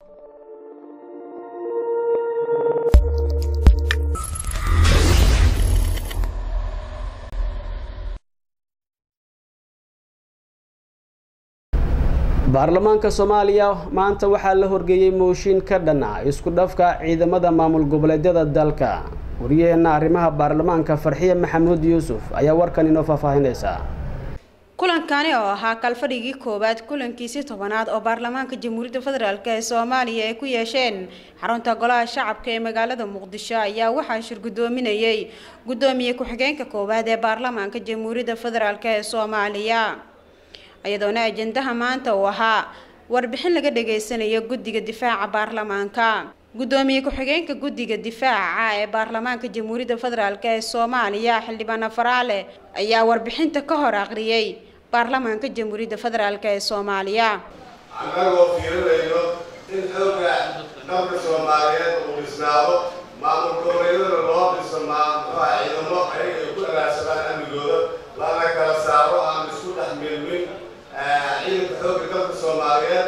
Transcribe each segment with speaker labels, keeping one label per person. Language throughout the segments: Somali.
Speaker 1: baarlamaanka soomaaliya maanta waxaa la horgeeyey mooshin ka dhana isku dhafka ciidamada maamul goboleedyada dalka wariyaheenna arrimaha baarlamaanka farxiye maxamuud yuusuf ayaa warkan inoo faahfaahinaysa
Speaker 2: kulankani oo ahaa kalfadhigii koowaad kulankiisii tobanaad oo baarlamaanka jamhuuriyadda federaalk ee soomaaliya ay ku yeesheen xarunta golaha shacabka ee magaalada muqdisho ayaa waxaa shir guddoominayay guddoomiye ku-xigeenka koowaad ee baarlamaanka jamhuuriyadda federaalk ee soomaaliya iyadoona ajendaha maanta uu ahaa warbixin laga dhageysanayo guddiga difaaca baarlamaanka guddoomiye ku-xigeenka guddiga difaaca ee baarlamaanka jamhuuriyadda federaalk ee soomaaliya xildhibaan faraale ayaa warbixinta ka hor aqriyay baarlamaanka jamhuuriyadda federaalk ee soomaaliya
Speaker 3: annagoo fiirinayno in xooga dalka soomaaliyeed uu dhisnaado maamul goboleedyadana loo dhiso mxuha ciidamo ayaga ay ku alaadsadaan amnigooda lana kala saaro aan isku dhex milmin ciidanka xooga dalka soomaaliyeed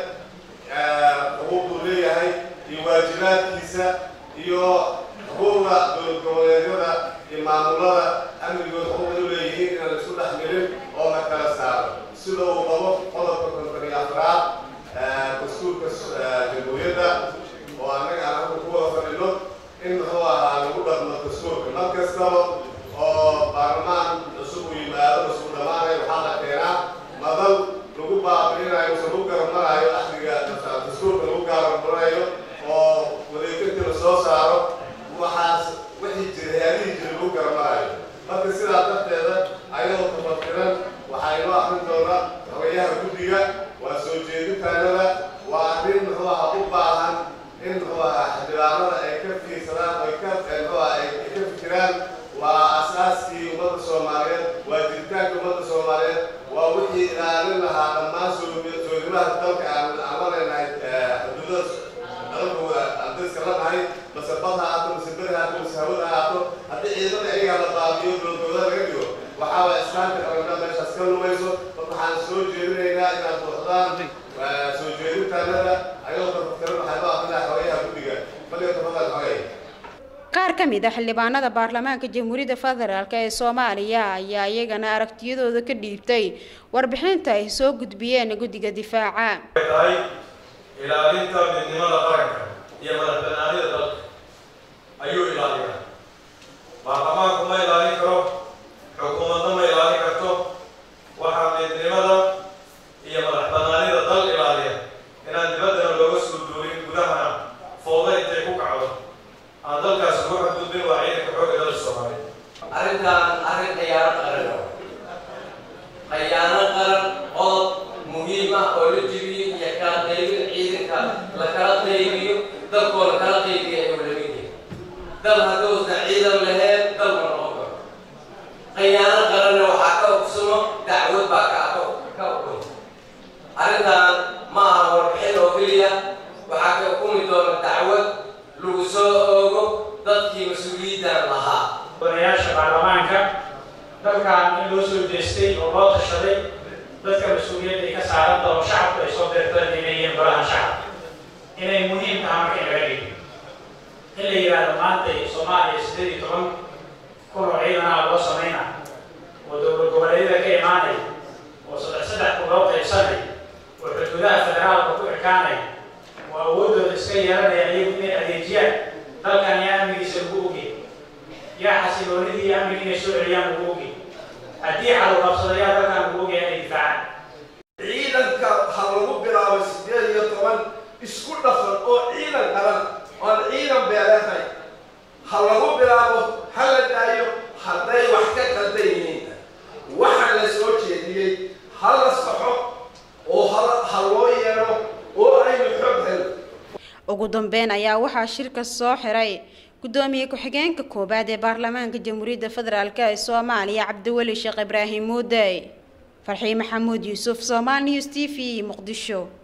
Speaker 3: xuquuqduu leeyahay iyo waajibaadkiisa iyo xuquuqda dowlad goboleedyada iyo maamulada amnigooda xuquuqday u leeyihiin inaan isku dhex milin oo la kala saaro sida uu qabo qodobka konton iyo afraad dastuurka jamhuuriyadda oo annaga aan halka ku wada fadhino in muxuu ahaa lagu dhaqmo dastuurka mar kastaba oo baarlamaan cusub uu yimaado cusub dhamaanay waxaa la keenaa madal lagu baabi'inayo mise lagu garamarayo axdiga dastuurka lagu garamarayo oo wadeeginta la soo saaro waxaas wixii jira hay-adihii jira lagu garamarayo marka sidaa darteeda ayadoo tafatiran waxaa inoo akrin doona xogayaha guddiga waa soo jeedintaanada waa arrin muxuu ahaa u baahan in muxuu ahaa xildhibaanada ay ka fiirsadaan oy ka muxuu aha ay ka fikiraan waa asaaskii ummadda soomaaliyeed waa jiritaanka ummadda soomaaliyeed waa wixii ilaalin lahaa dhammaan soodimaha dalka aan aan la leenahay xuduudada dalka adayska la nahay mase bad ha ahaato mase beri ha ahaato mase hawada ha ahaato haddii ciidamada ayagaa la baabiyo dowladooda laga dhigo waxaa waa islaamka qaranka meeshaas ka lumayso marka waxaan soo jeedinaynaa inaad buuxdaan soo jeedintaanada ayadoo tafatiran waxaa loo akrinaa xogayaha guddiga baliga tafadal xogay
Speaker 2: qaar ka mid a xildhibaanada baarlamaanka jamhuuriyadda federaalk ee soomaaliya ayaa iyagana aragtiyadooda ka dhiibtay warbixinta ay soo gudbiyeen guddiga difaaca
Speaker 4: tahay ilaalinta midnimada qaranka iyo madaxbanaanida dalka ayuu ilaaliyaa baarlamaanku ma ilaalin karo xukuumadna ma ilaalin karto waxaa midnimada iyo madaxbanaanida dal ilaaliya inaan dibaddana looga soo duulin gudahana fooda intay ku kacdo aan dalkaas ugu xadgudbin waa ciidanka xoogga dalka soomaaliya
Speaker 5: arrintan arrin khiyaano qaran khiyaano qaran qodob muhiim ah oo la jibiyo iyo kala qaybin ciidanka la kala qaybiyo dalkoo la kala qaybiyo ayuu la mid yahay dal hadduusan ciidan lahayn dal ma noqon karo khiyaano qaranna waxaa ka ogsumo dacwad baa ka ka ukun arrintan ma aha warbixin oo keliya waxaa ka ukumi doona dacwad lagu soo oogo dadkii mas-uuliyaddan lahaa
Speaker 6: odayaasha baarlamaanka dalkan in loo soo jeestay oo loo tashaday dadka mas-uuliyadda ay ka saaran taho shacabku ay soo deertaan inay yihiin golaha shacabka inay muhiim tahay marka in laga dhigo in la yidhaahdo maanta soomaaliya siddeed iyo toban kun oo ciidanaha loo samayna oo dowlad goboleedyada ka imaanay oo saddex saddex kun loo qaybsanay oo xuduudaha federaalka ku ekaanay oo awooddooda iska yeelanaya iyagu inay adeejiyaan dalkan yaa amnigiisa lagu ogey yaa xasiloonidii iyo amnigi inay soo celiyaan lagu ogey haddii cadowqabsadayaa dalkan lagu ogaya inay difaacaan
Speaker 7: ciidanka ha lagu bilaabo sideed iyo toban isku dhafan oo ciidan qaran oon ciidan beeleehay ha lagu bilaabo ha la daayo hadday wax ka qaldan yihiin waxa la soo jeediyey ha la saxo oo ha loo yeelo oo aynu xog helo
Speaker 2: ugu dambeyn ayaa waxaa shirka soo xiray guddoomiye ku-xigeenka koowaad ee baarlamaanka jamhuuriyadda federaalk ee soomaaliya cabdiweli sheekh ibraahim muudey farxii maxamuud yuusuf somal news t v muqdisho